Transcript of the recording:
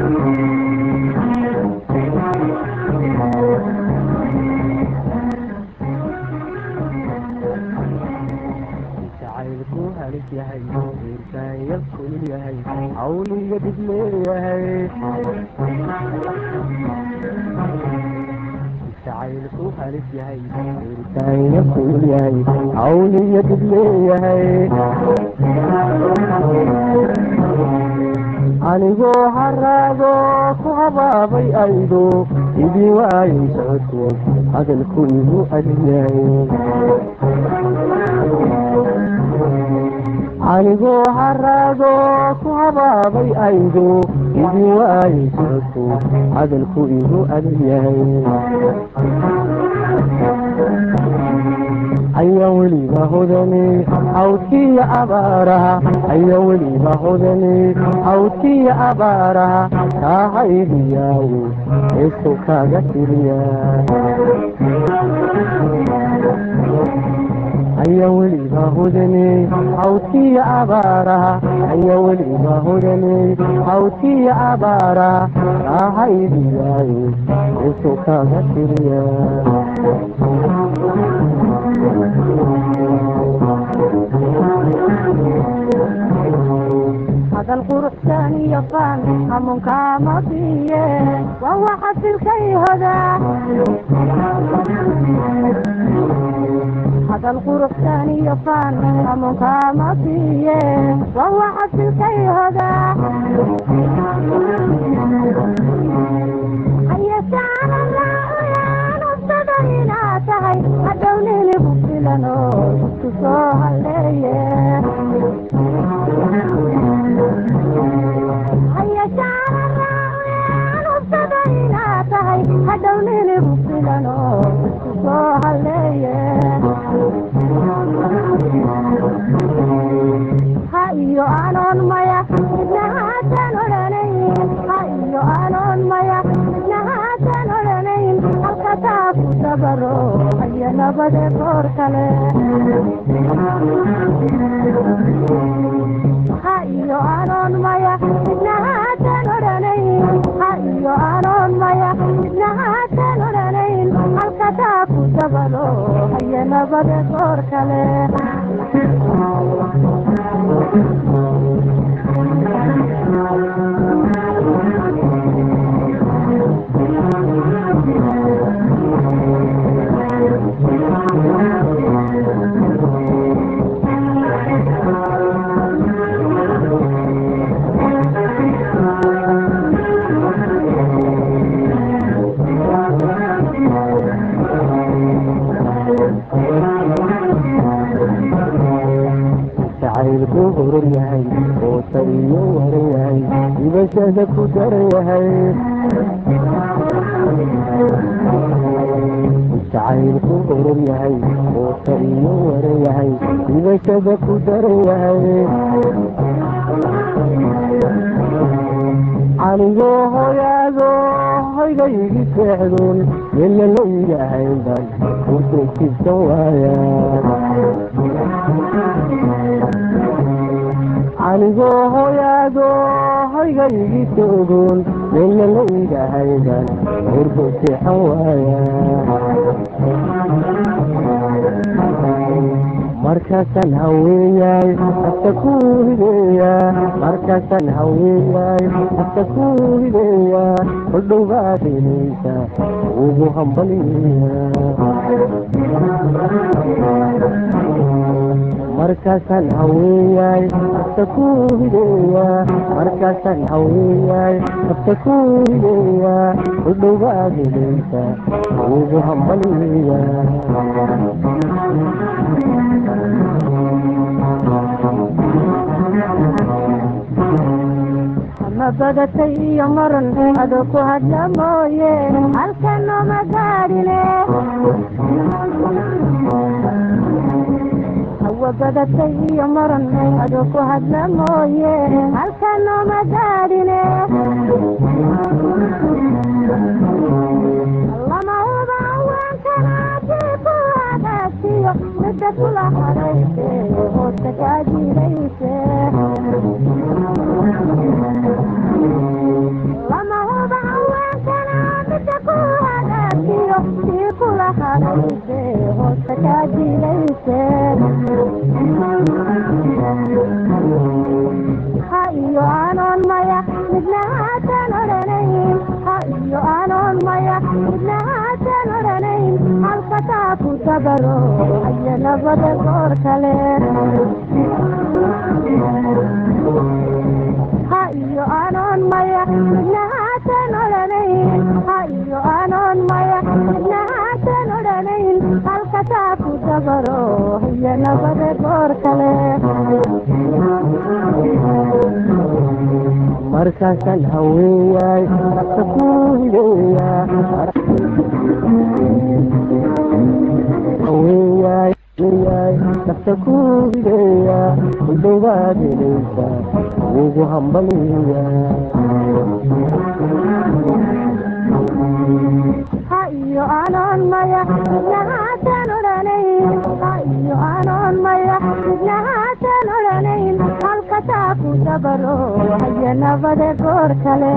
jacaylku halis yahay wiilkaayal kulul yahay cawliga dhib leeyahay jacaylku halis yahay wiilkaayal kulul yahay cawliga dhib leeyahay anigoo haraado ku habaabay aydo idii waayay socodku hadalku igu adyahay anigoo haraado ku habaabay aydo idii waayay socodku hadalku igu adyahay aya weliba hodane hawdkiya abaaraha aya weliba hodane hawdkiya abaaraha kaahaydiyawo eeso kaaga tiriya aya weliba hodane hawdkiya abaaraha aya weliba hodane hawdkiya abaaraha kaahaydiyawo eeso kaaga tiriya hadal quruxsan iyo faan hamuunkaama biye waa waxa silkay hoda hadal quruxsan iyo faan hamuunkaama biye waa waxa silkay hoda ayasaanalaanubtada inaad tahay hadhow niligu filano isku soo haleeye ayasaanalaanubtada inaad tahay hadhow niligu filano isku soo haleeye ha iyo anoon maya midna haatan odhanayn ha iyo anoon maya midna haatan odhanayn halka taa ku dabaro haya nabade goor kale ha iyo anoon maya midna haatan odhanayn ha iyo anoon maya midna haatan odhanayn halka taa ku dabaro haya nabade goor kale jacaylku horor yahay oota iyo waran yahay dibashada ku daran yahay jacaylku horor yahay oota iyo waran yahay dibashada ku daran yahay anigoo hoyaado hoygaygi seexdoon mella la iigahaynban kurtay jibsan waaya anigoo hoyaado hoygaygi soogoon mella la iigahayban hurdo seexan waaya markaasaan haweenyaay hasta kuu hideeyaa markaasaan haweenyaay hasta kuu hideeyaa hodhowbaad helaysa ugu hambaliya markaasaan haweenyaay hasta kuu hideeyaa markaasaan haweenyaay hasta kuu hideeyaa hodhowbaad helaysa ugu hambaliya ma badatay iyo maran ado ku hadla mooye halkan nooma gaadhine hawa badatay iyo maran ado ku hadla mooye halkan nooma gaadhine lama huba haweenkanaadii ku hagaagsiyo midda kula harayse hoosta kaajirayse ku dabaro haya nabada goor kale ha iyo anoon maya midna haatan odhanayn ha iyo anoon maya midna haatan odhanayn halkasaa ku dabaro haya nabada goor kale markaasaan haweeyaay nafta ku hideeyaa haweeyaay haweeyaay nafta ku hideeyaa udaybaad helaysa ugu hambaliyaa ha iyo anoon maya midna haatan odhanayn ha iyo anoon maya midna haatan odhanayn halkasaa ku dabaro haya nabada goor kale